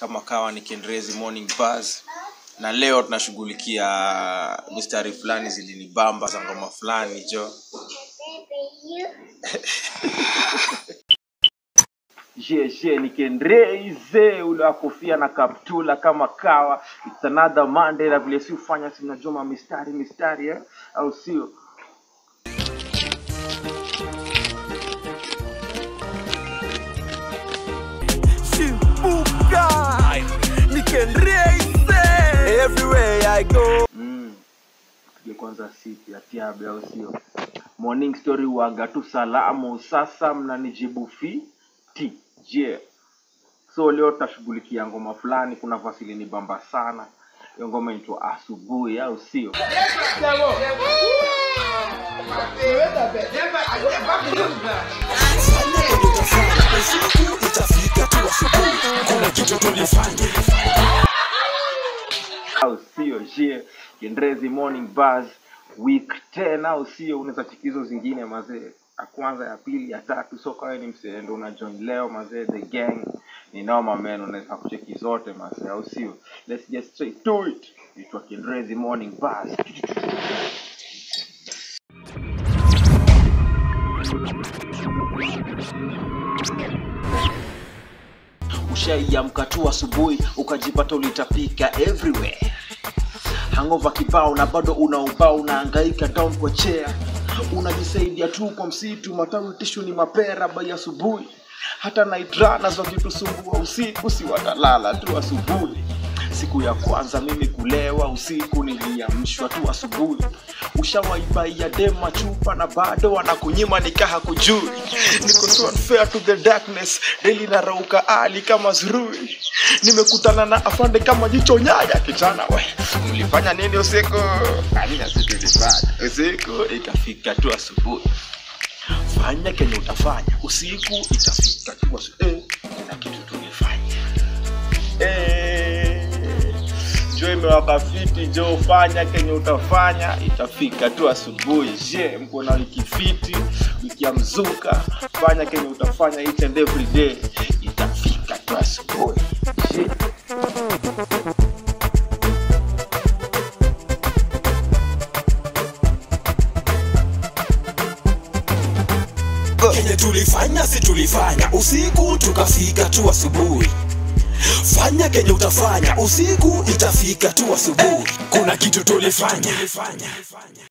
kama kawa ni Kendrezi Morning Buzz, na leo tunashughulikia mistari fulani zilinibamba za ngoma fulani jo. Je, je, ni Kendreze ule wa kofia na kaptula kama kawa. It's another Monday na vile si ufanya si mnajua ma mistari mistari eh? au sio? Shimbuka Nikendreise Everywhere I go Mm. Tuje kwanza sipi ya tiabe au sio? Morning story waga tu salamu, sasa mnanijibu fiti. Je, so leo tutashughulikia ngoma fulani. Kuna vasili ni bamba sana, hiyo ngoma inaitwa asubuhi, au sio? Usiku itafika tu asubuhi Kuna kitu tulifanya au sio? Je, Kendrezi Morning Buzz week 10 au sio? Unaweza cheki hizo zingine mazee, ya kwanza, ya pili, ya tatu. So kama ni msee ndo una join leo mazee, the gang ni noma man, unaweza kucheki zote mazee, au sio? Let's get straight to it. Itwa Kendrezi Morning Buzz. Ushaiamka tu asubuhi ukajipata ulitapika everywhere hangova kibao na bado unaubao unaangaika down kwa chair unajisaidia tu kwa msitu matawi tishu ni mapera bai asubuhi hata naitrana wakitusumbua usiku si watalala tu asubuhi siku ya kwanza mimi kulewa usiku niliamshwa tu asubuhi ushawaibaia dema chupa na bado wanakunyima nikaha kujui niko so unfair to the darkness daily narauka ali kama zurui nimekutana na afande kama jicho nyaya kijana we mlifanya nini usiku amina si tulifanya usiku ikafika tu asubuhi fanya kenye utafanya usiku itafika tu asubuhi eh, na kitu tulifanya eh, jo imewaka fiti jo fanya kenye utafanya itafika tu asubuhi je mko na wiki fiti wiki ya mzuka fanya kenye utafanya each and every day itafika tu asubuhi je Kenye tulifanya si tulifanya Usiku tukafika tu asubuhi Fanya kenye utafanya Usiku itafika tu asubuhi Kuna kitu tulifanya